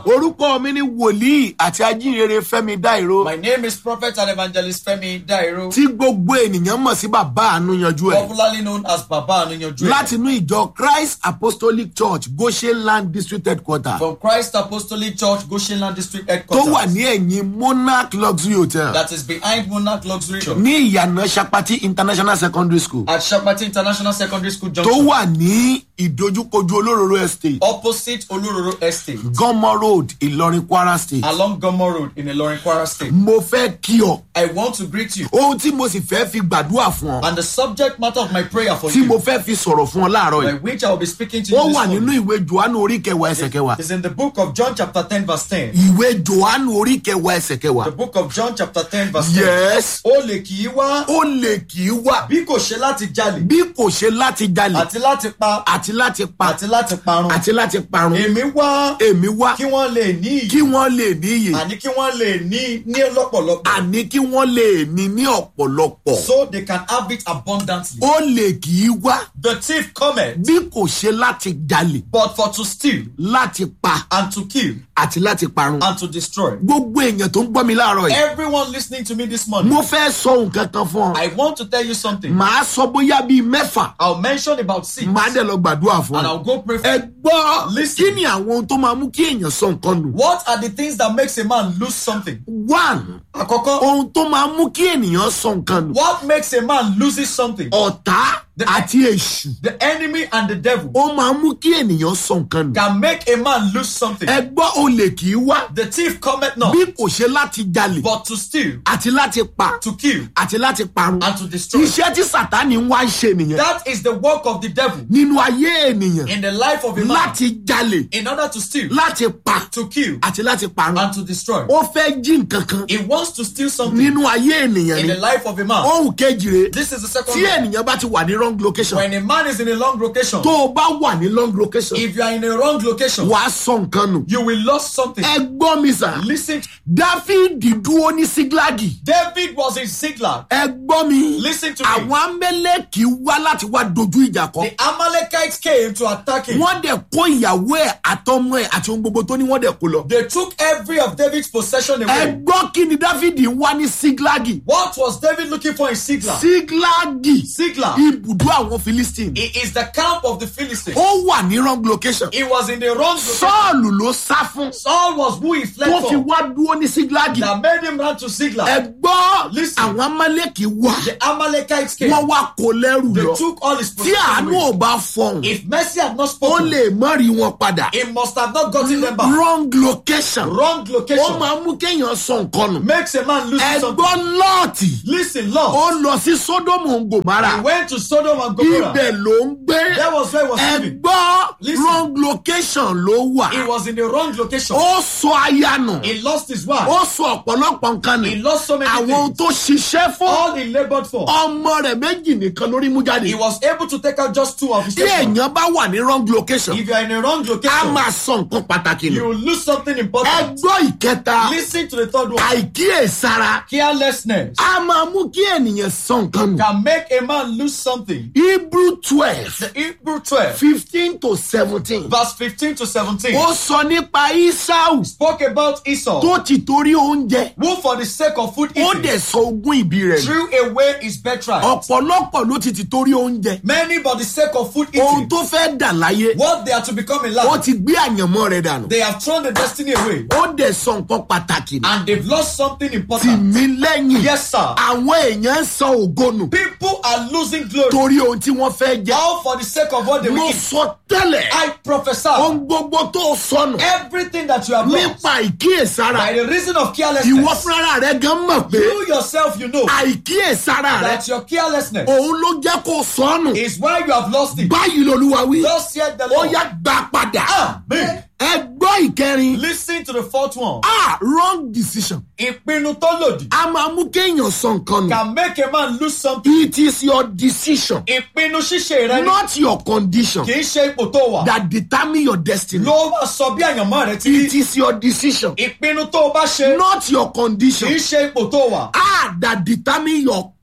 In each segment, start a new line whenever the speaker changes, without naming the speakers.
orúkọ mi ni wòlíì àti ajínrere fẹmi dáìró
My name is Prophet and Evangelist Femi Dairo,
tí gbogbo ènìyàn mọ̀ sí bàbá àánú yanjú ẹ̀
popularly known as Baba Anuyanju.
láti inú ìjọ christ apostolic church goshen land district headquarter
From Christ Apostolic Church, Goshenland District
tó
Headquarters.
wà ní ẹ̀yìn monarch luxury hotel
That is behind Monarch Luxury Shop
ní ìyànà sapati international secondary school
at Shapati International Secondary School
tó
Junction.
wà ní ìdojúkojú olóróró estate
Opposite Olororo Estate.
gọmọ road ìlọrin kwara state
Along Gomo Road in Ilorin Kwara State.
mo fẹ́ kí ọ
I want to greet you.
ohun tí mo sì fẹ́ fi gbàdúrà fún ọ
And the subject matter of my prayer for
tí mo
you,
fẹ́ fi sọ̀rọ̀ fún ọ láàárọ̀
by
yìí
which I will be speaking to
ó
you
wà
this
nínú
morning,
ìwé johannu orí kẹwàá ẹsẹ̀ kẹwàá
is in the book of John chapter 10 verse 10.
ìwé johannu orí kẹwàá ẹsẹ̀ kẹwàá
The book of John chapter 10 verse 10.
yes
Ó lè kì í wá
ó lè kì í wà
bí kò ṣe láti jalè
bí kò ṣe láti jalè
àti láti pa
àti láti pa
àti láti parun.
àti láti parun
Èmi wá
èmi wá
kí wọ́n lè ní
kí
iyì
wọ́n lè níyì
àní kí wọ́n lè ní ní lọ́pọ̀lọpọ̀
àní kí wọ́n lè ní ní ọ̀pọ̀lọpọ̀
so they can have it abundantly.
ó lè kì í wá
The thief cometh
bí kò ṣe láti jalè
but for to steal
láti pa
and to kill
àti láti parun
and to destroy.
gbogbo èèyàn tó ń gbọ́ mi láàárọ̀ yìí
Everyone listening to me this morning,
mo fẹ́ sọ nǹkan kan fún ọ
I want to tell you something.
màá sọ bóyá bíi mẹ́fà
I'll mention about six
màá dẹ̀ lọ gbàdúrà fún
and
ọ.
I'll go pray for
ẹ gbọ́
Listen.
kí ni àwọn ohun tó máa mú kí èèyàn sọ nǹkan nù.
What are the things that makes a man lose something?
one
Àkọ́kọ́,
ohun tó máa mú kí ènìyàn sọ nǹkan nù.
what makes a man loses something?
ọ̀tá
The-
àti èṣù
The enemy and the devil
ó máa mú kí ènìyàn sọ nǹkan nù.
can make a man lose something.
ẹ gbọ́ olè kì í wá
The thief cometh not
bí kò ṣe láti jalè
but to steal,
àti láti pa
to kill,
àti láti parun.
and to destroy.
iṣẹ́ tí sàtánì ń wá ń ṣe nìyẹn
That is the work of the devil
nínú ayé ènìyàn
in the life of a man
láti jalè
in order to steal,
láti pa
to kill,
àti láti parun.
and to destroy.
ó fẹ́ jí nǹkan kan
He wants to steal something
nínú ayé ènìyàn
in
ni
the life of a man.
ohun kejì rèé
This is the second
tí
way.
ènìyàn bá ti wà ní wrong location
When a man is in a long location,
tó o bá wà ní long location
if you are in a wrong location,
wàá sọ nǹkan nù.
you will lose something.
ẹ gbọ́ mi sà
Listen,
dáfídì dúró ní síglágì
David was in Siglag.
ẹ gbọ́ mi
Listen to me.
àwọn amẹ́lẹ́kì wá láti wá dojú ìjà kọ
The Amalekites came to attack him.
wọ́n dẹ̀ kó ìyàwó ẹ̀ àtọmọ ẹ̀ àti ohun gbogbo tó ní wọ́n dẹ̀ kó lọ.
They took every of David's possession
ẹ
away.
gbọ́ kí ni dáfídì ń wá ní síglágì
What was David looking for in Siglag?
síglágì
Siglag.
ibùdó àwọn philistine
It is the camp of the Philistines.
ó wà ní wrong location
He was in the wrong location.
sọ́ọ̀lù ló sá fún
Saul was who he fled
tó fi
from.
wá dúró ní síglágì
That made him run to Siglag.
ẹ gbọ́
Listen.
àwọn amálẹ́kì wá
The Amalekites came.
wọ́n wá kó lẹ́rù
They
lọ
took all his
tí
possessions
àánú
away.
ò bá fọhùn
If mercy had not
ó
spoken,
lè mọ́ rí wọn padà
he must have not gotten them back.
wrong location
Wrong
ó
location
máa mú kéèyàn sọ nǹkan nù
makes a man lose
ẹ
something.
gbọ́ lọ́ọ̀tì
Listen,
ó
Lord.
lọ sí sódómù gòmárà
He went to Sodom and Gomorrah.
ibẹ̀ ló ń gbé
That was where he was
ẹ
living.
gbọ́
Listen.
wrong location ló wà
He was in the wrong location.
ó sọ aya nù
He lost his wife.
ó sọ ọ̀pọ̀lọpọ̀ nǹkan
He
nù
lost so many
àwọn ohun
things.
tó ṣiṣẹ́ fún
All he labored for.
ọmọ rẹ̀ méjì nìkan lórí mú jáde
He was able to take out just two of his
tí
children.
èèyàn bá wà ní wrong location
If you are in a wrong
a
location,
máa sọ nǹkan pàtàkì nù
you will lose something
ẹ
important.
gbọ́ ìkẹta
Listen to the third one.
àìkíyèsára
Carelessness
a máa mú kí ènìyàn sọ nǹkan nù
can make a man lose something.
hebrew twelve
The Hebrew 12,
fifteen to seventeen
verse 15 to 17,
ó sọ nípa isau
spoke about Esau,
tó ti torí oúnjẹ
who for the sake of food
ó
eating
dẹ̀ sọ ogún ìbí rẹ̀ nù
threw away his birthright.
ọ̀pọ̀lọpọ̀ ló ti ti torí oúnjẹ
Many for the sake of food
ohun
eating,
tó fẹ́ dà láyé
what they are to become in
ó
life,
ti gbé àyànmọ́ rẹ̀ dànù
they have thrown the destiny away
ó dẹ̀ sọ nǹkan pàtàkì nù
and they've lost something
tì
important.
mí lẹ́yìn
Yes, sir.
àwọn èèyàn ń sọ ògo nù
People are losing glory
torí ohun tí wọ́n fẹ́ jẹ
all for the sake of what they
mo
will eat.
sọ tẹ́lẹ̀
I prophesy
ohun gbogbo tó sọnù
everything that you have lost
nípa ìkíyèsára
by the reason of
ìwọ
carelessness.
fúnra rẹ gan mọ̀ pé
You yourself, you know
àìkíyèsára rẹ
that your carelessness
òun ló jẹ́ kó sọnù
is why you have lost it.
báyìí lolúwa wí
Thus said the
ó
Lord.
yá gbà padà
Amen.
ẹ gbọ́ ìkẹrin
Listen to the fourth one.
ah wrong decision
Ìpinnu tó lòdì
a máa mú kéèyàn sọ nǹkan nù
can make a man lose something.
it is your decision
Ìpinnu ṣíṣe rẹ ni
not your condition
kì í ṣe ipò tó wà.
that determine your destiny
Ló wá sọ bí àyànmọ́ rẹ ti
it
rí.
is your decision
Ìpinnu tó o bá ṣe
not your
kì
condition
í ṣe ipò tó wà.
ah that determine your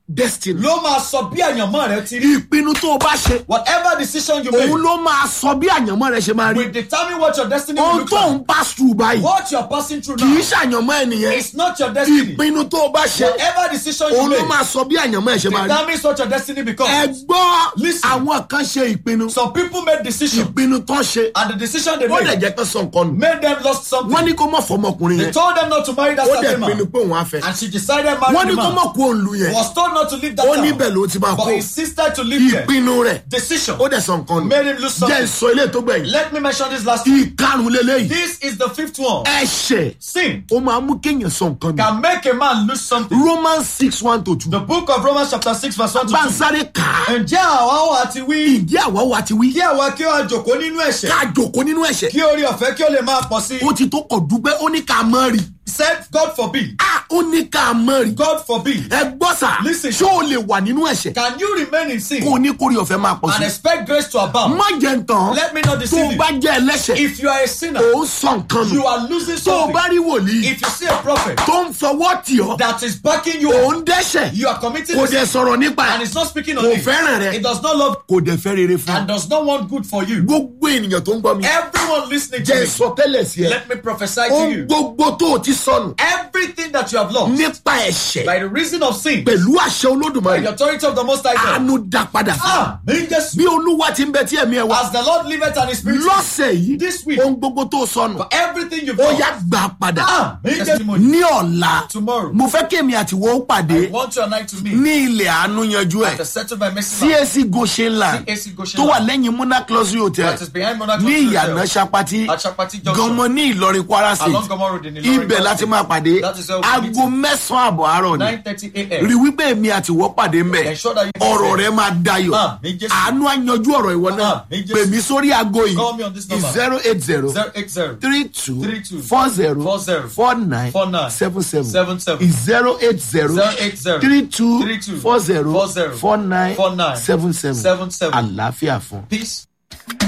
destiny.
ló máa sọ bí àyànmọ́ rẹ ti rí.
ìpinnu tó o bá ṣe
whatever decision you
òun
make
ló máa sọ bí àyànmọ́ rẹ ṣe máa rí.
will determine what your destiny will
ohun
look
tó
like.
ń pass through báyìí
what you're passing through
kì í
now
ṣàyànmọ́ ẹnìyẹn
is not your destiny.
ìpinnu tó o bá ṣe
whatever decision you
òun ló
make
máa sọ bí àyànmọ́ ẹ ṣe máa rí.
determines what your destiny
ẹ
becomes.
gbọ́
Listen.
àwọn kan ṣe ìpinnu
some people made decision
ìpinnu tán ṣe
and the decision they
ó dẹ̀
made
jẹ́ kán sọ nǹkan nù.
made them lost something.
wọ́n ní kó mọ̀ fọmọkùnrin
they
yẹn
told them not to marry that
ó dẹ̀
certain
pinnu
man
pé òun á fẹ́.
and she decided marry
wọ́n ní
the
kó
man.
mọ̀ kó òun lu yẹn
was told not to leave that
ó
town
níbẹ̀ ló ti máa
but
kó
insisted to live there.
ìpinnu rẹ̀
decision
ó dẹ̀ sọ nǹkan nù.
made him lose
jẹ́
something.
ìsọ ilé tó gbẹ̀yìn
let me mention this last one.
ìkarùn lélẹ́yìí
this is the fifth one.
ẹ̀ṣẹ̀
sin
ó máa mú kéèyàn sọ nǹkan nù.
can make a man lose something.
romans six one to two
the book of romans chapter six verse one to
bá ń
two.
sáré kà á
ǹjẹ́ àwa ó àti wí
ìdí àwa wa ti wí
kí àwa kí ó jòkó nínú ẹ̀ṣẹ̀
ká jòkó nínú ẹ̀ṣẹ̀
kí orí ọ̀fẹ́ kí ó lè máa pọ̀ sí i.
ó ti tó kọ̀ dúpẹ́ ó ní ká mọ́ rí
said God forbid
a ó ní ká mọ́ rí
God forbid
ẹ gbọ́ sà
Listen.
ṣé o lè wà nínú ẹ̀ṣẹ̀
can you remain in sin
kó o ní kórè ọ̀fẹ́ máa pọ̀
and
sí
expect grace to abound.
má jẹ́ ń tàn
let me not
tó
deceive
o
you
bá jẹ́ ẹlẹ́ṣẹ̀
if you are a sinner
ò ń sọ nǹkan nù
you are losing
tó o
something
bá rí wòlíì
if you see a prophet
tó ń fọwọ́ tì ọ́
that is backing you
ò
up
ń dẹ́ṣẹ̀
you are committing
kò
sin
dẹ̀ sọ̀rọ̀ nípa
and
ẹ̀
it's not speaking on
kò
it
fẹ́ràn rẹ
it does not love
kò dẹ̀ fẹ́ rere fún
and does not want good for you
gbogbo ènìyàn tó ń gbọ́ mi
everyone listening to
jẹ́
me
ìsọtẹ́lẹ̀ sí ẹ
let me prophesy to
ohun
you
gbogbo tó o ti sọnù
everything that you have lost
nípa ẹ̀ṣẹ̀
by the reason of sin
pẹ̀lú àṣẹ
by
olódùmarè
the authority of the most high God
àánú dá padà fún ọ.
ah me just
bí olúwa ti ń bẹ tí ẹ̀mí ẹ wá
as the Lord liveth and his spirit
lọ́sẹ̀ yìí
This week.
ohun gbogbo tó o sọnù
for everything you've
ó
done
yá gbà padà
ah me testimony
ní ọ̀la
tomorrow
mo fẹ́ kí èmi àtiwọ́ ó pàdé
I want you and I to meet
ní ilẹ̀ àánú yanjú ẹ̀
to settle my message land
CAC Goshen land
CAC Goshen
tó wà
land.
lẹ́yìn Muna Closure Hotel
that is behind Monarch
ní
Hotel.
ìyànà Sapati
At Sapati Junction.
gọmọ ní Ìlọrin Kwara
along
State
Gomo Road in Ilorin
ibẹ̀ láti máa pàdé
That is where we
aago mẹ́sàn-án àbọ̀ àárọ̀ ni
nine thirty a.m.
rí wípé èmi àtiwọ́ pàdé ń bẹ̀
Ensure that you
ọ̀rọ̀ rẹ máa dayọ̀
Ah, mi Jésù.
àánú àyanjú ọ̀rọ̀ ìwọ náà
Ah, mi Jésù.
pè mí sórí aago yìí
Call me on this number.
zero eight zero
zero eight zero
three two
Three two.
four zero
Four zero.
four nine
Four nine.
seven seven
Seven seven.
zero eight zero
zero eight zero
three two
Three two.
four zero
Four zero.
four nine
Four nine.
seven seven
Seven seven.
àlàáfíà fún.
peace.